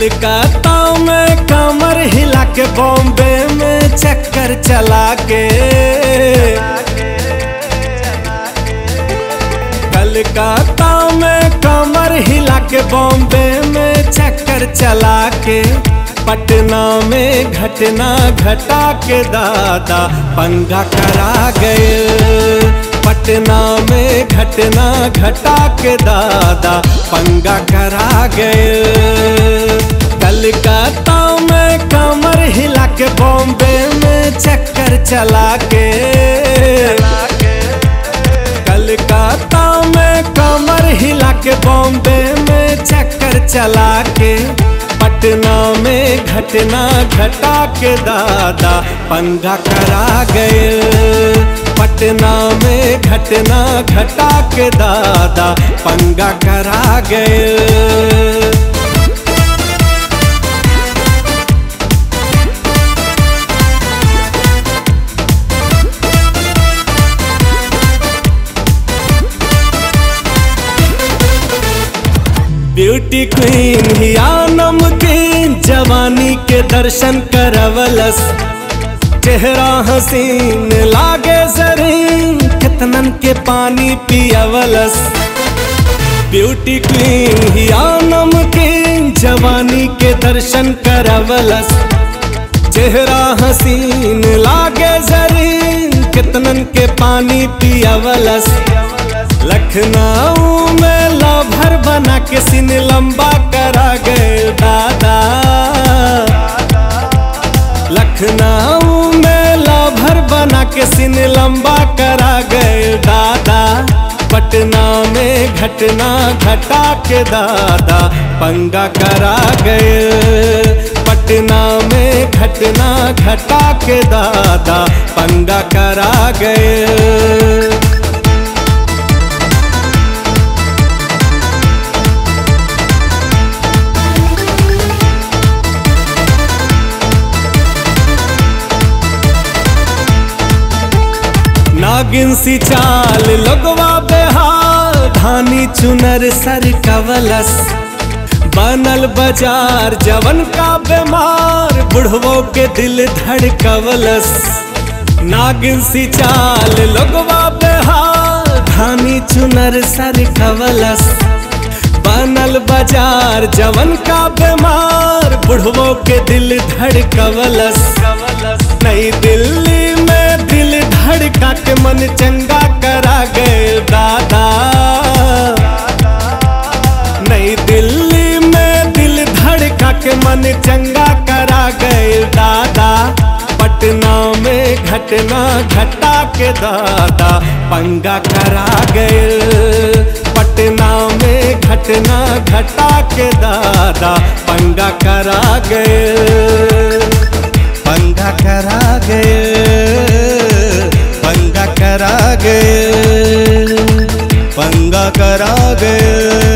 कलकत्ता में कमर हिला के बॉम्बे में चक्कर चला के कलकत्ता में कमर हिला के बॉम्बे में चक्कर चला के पटना में घटना घटा के दादा पंगा करा गए पटना में घटना घटा के दादा पंगा करा गए कलकत्ता में कमर हिला के बॉम्बे में चक्कर चला के कलकत्ता में कमर हिला के बॉम्बे में चक्कर चला के पटना में घटना घटा के दादा पंगा करा गए पटना में घटना घटा के दादा पंगा करा गए ब्यूटी क्वीन हिया नमकीन जवानी के दर्शन करवलस चेहरा हसीन लागे जरीन कितनन के पानी पियवलस ब्यूटी क्वीन हिया नमकीन जवानी के दर्शन करवलस चेहरा हसीन लागे जरीन कितनन के पानी पियवलस लखनऊ में लाभर बना के सिन लंबा करा गए दादा लखनऊ में लाभर बना के सिन लंबा करा गए दादा पटना में घटना घटा के दादा पंगा करा गए पटना में घटना घटा के दादा पंगा करा गए नागिन सी चाल लगवा बेहाल धानी चुनर सर कवलस बनल बाजार जवन का बीमार बुढ़वो के दिल धड़कवलस नागिन सी चाल लगवा बेहाल धानी चुनर सर कवलस बनल बाजार जवन का बीमार बुढ़वो के दिल धड़कवलस नई दिल्ली में दिल धड़का के मन चंगा करा गए दादा नई दिल्ली में दिल धड़का के मन चंगा करा गए दादा पटना में घटना घटा के दादा पंगा करा गए पटना में घटना घटा के दादा पंगा करा गए पंगा करा गए पंगा करा गए पंगा करा गए